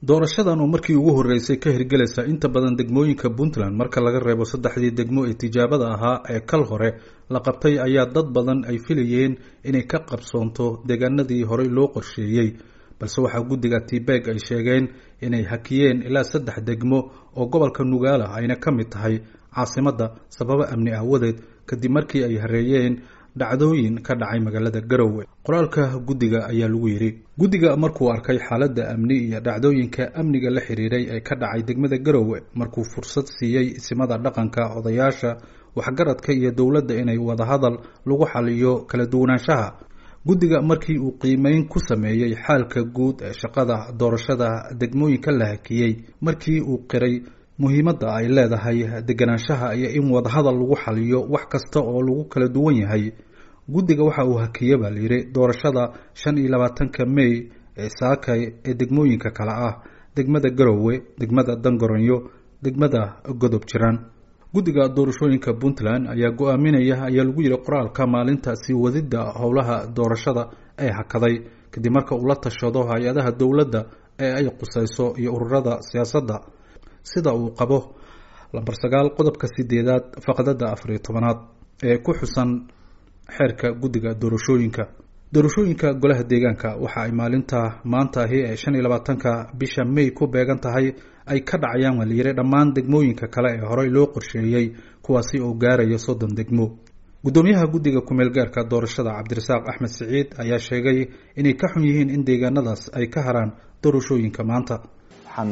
doorashadan oo markii ugu horreysay ka hirgelaysa inta badan degmooyinka puntland marka laga reebo saddexdii degmo ee tijaabada ahaa ee kal hore la qabtay ayaa dad badan ay filayeen inay ka qabsoonto deegaanadii horey loo qorsheeyey balse waxaa guddiga tibeg ay sheegeen inay hakiyeen ilaa saddex degmo oo gobolka nugaala ayna ka mid tahay caasimadda sababo amni aawadeed kadib markii ay hareeyeen dhacdooyin ka dhacay magaalada garowe qoraalka guddiga ayaa lagu yidhi guddiga markuu arkay xaaladda amni iyo dhacdooyinka amniga la xiriiray ee ka dhacay degmada garowe markuu fursad siiyey isimada dhaqanka odayaasha waxgaradka iyo dowladda inay wadahadal lagu xaliyo kala duwanaanshaha guddiga markii uu qiimeyn ku sameeyey xaalka guud ee shaqada doorashada degmooyinka la hakiyey markii uu qiray muhiimadda ay leedahay deganaanshaha iyo in wadahadal lagu xaliyo wax kasta oo lagu kala duwan yahay guddiga waxa uu hakiye baa layidhi doorashada shan iyo labaatanka may ee saakay ee degmooyinka kale ah degmada garowe degmada dangoronyo degmada godob jiraan guddiga doorashooyinka puntland ayaa go-aaminaya ayaa lagu yidhi qoraalka maalinta sii wadidda howlaha doorashada ee hakaday kadib marka uu la tashado hay-adaha dowladda ee ay qusayso iyo ururada siyaasadda sida uu qabo lambar sagaal qodobka sideedaad faqdada afariyo tobanaad ee ku xusan xeerka guddiga doorashooyinka doorashooyinka golaha deegaanka waxa ay maalinta maantaahi ee shan iyo labaatanka bisha may ku beegan tahay ay ka dhacayaan waa layidhi dhammaan degmooyinka kale ee horey loo qorsheeyey kuwaasi oo gaaraya soddon degmo guddoomiyaha guddiga kumeel gaarka doorashada cabdirasaaq axmed siciid ayaa sheegay inay ka xun yihiin in deegaanadaas ay ka haraan doorashooyinka maanta waxaan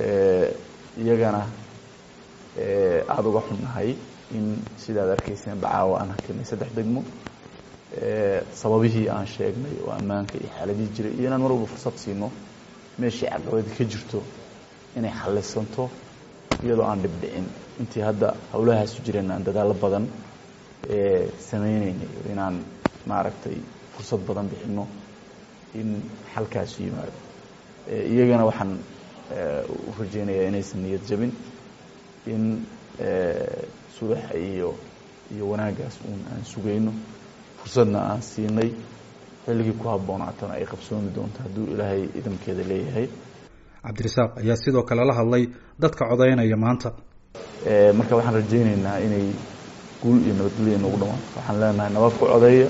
iyagana aada uga xunnahay in sidaad arkayseen bacaawa aan hakinay saddex degmo sababihii aan sheegnay oo ammaanka iyo xaaladii jiray iyo inaan mar walba fursad siino meeshii caqabadi ka jirto inay xallisanto iyadoo aan dhibdhicin intii hadda howlahaasu jireen aan dadaallo badan samaynaynay inaan maaragtay fursad badan bixino in xalkaasu yimaado iyagana waxaan u rajeynayaa inaysan niyad jabin in subaxa iyo iyo wanaaggaas uun aan sugayno fursadna aan siinay xilligii ku habboonaatana ay qabsoomi doonto hadduu ilaahay idamkeeda leeyahay cabdirasaaq ayaa sidoo kale la hadlay dadka codaynaya maanta marka waxaan rajaynaynaa inay guul iyo nabadgelya noogu dhawaato waxaan leenahay nabad ku codeeya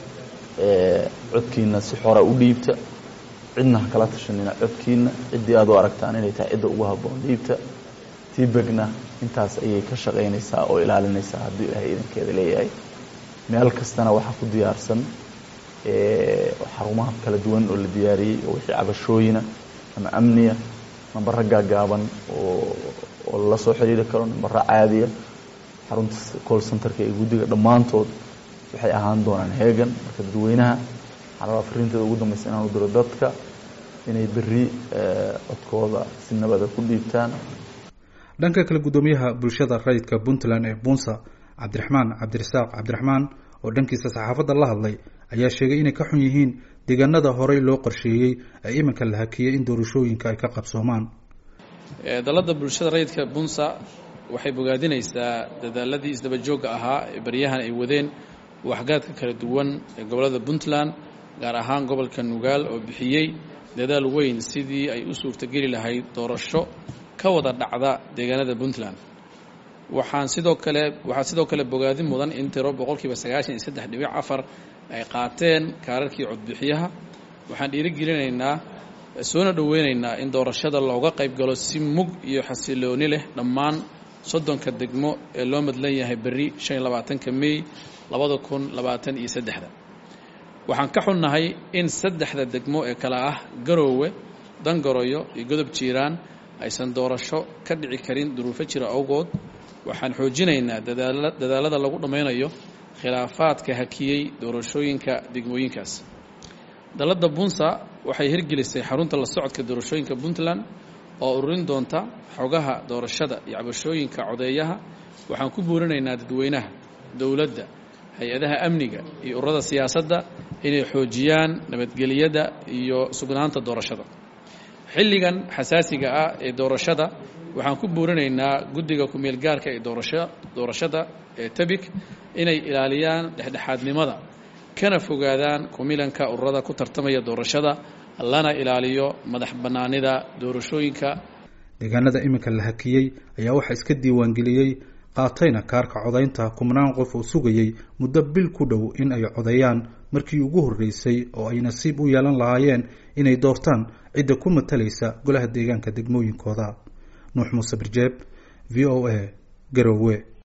codkiina si xora u dhiibta cidna ha kala tashanina codkiina ciddii aad u aragtaan inay tahay cidda ugu habboon dhiibta tibegna intaas ayay ka shaqaynaysaa oo ilaalinaysaa hadduu ilaahay idankeeda leeyahay meel kastana waxaa ku diyaarsan xarumaha kala duwan oo la diyaariyey oo wixii cabashooyina ama amniya nambaro gaagaaban oo oo lala soo xiriiri karo nambaro caadiya xarunta call centerka ee guddiga dhammaantood waxay ahaan doonaan heegan marka dadweynaha waxaan rabaa fariinteeda ugu dambaysa inaan u diro dadka inay berri codkooda si nabada ku dhiibtaan dhanka kale guddoomiyaha bulshada rayidka puntland ee bunsa cabdiraxmaan cabdirasaaq cabdiraxmaan oo dhankiisa saxaafadda la hadlay ayaa sheegay inay ka xun yihiin deegaanada horey loo qorsheeyey ee iminka la hakiyey in doorashooyinka ay ka qabsoomaan dalladda bulshada rayidka bunsa waxay bogaadinaysaa dadaaladii isdabajoogga ahaa ee baryahan ay wadeen waxgaadka kala duwan ee gobollada puntland gaar ahaan gobolka nugaal oo bixiyey dadaal weyn sidii ay u suurtogeli lahayd doorasho ka wada dhacda deegaanada puntland waxaan sidoo kale waxaa sidoo kale bogaadin mudan in tiro boqolkiiba sagaashan iyo saddex dhibic afar ay qaateen kaararkii codbixiyaha waxaan dhiirigelinaynaa soona dhoweynaynaa in doorashada looga qayb galo si mug iyo xasilooni leh dhammaan soddonka degmo ee loo madlan yahay berri shan iyo labaatanka mey labada kun labaatan iyo saddexda waxaan ka xunnahay in saddexda degmo ee kale ah garoowe dangoroyo iyo godob jiiraan aysan doorasho ka dhici karin duruufo jira awgood waxaan xoojinaynaa dadaalada lagu dhammaynayo khilaafaadka hakiyey doorashooyinka degmooyinkaas dalladda bunsa waxay hirgelisay xarunta la socodka doorashooyinka puntland oo ururin doonta xogaha doorashada iyo cabashooyinka codeeyaha waxaan ku buurinaynaa dadweynaha dowladda hay-adaha amniga iyo ururada siyaasadda inay xoojiyaan nabadgeliyada iyo sugnaanta doorashada xilligan xasaasiga ah ee doorashada waxaan ku buurinaynaa guddiga kumeel gaarka ee doorashada ee tabik inay ilaaliyaan dhexdhexaadnimada kana fogaadaan kumilanka ururada ku tartamaya doorashada lana ilaaliyo madax bannaanida doorashooyinka deegaanada iminka la hakiyey ayaa waxaa iska diiwaangeliyey qaatayna kaarka codaynta kumnaan qof oo sugayey muddo bil ku dhow in ay codeeyaan markii ugu horreysay oo ay nasiib u yeelan lahaayeen inay doortaan cidda ku matalaysa golaha deegaanka degmooyinkooda nuux muuse birjeeb v o a garowe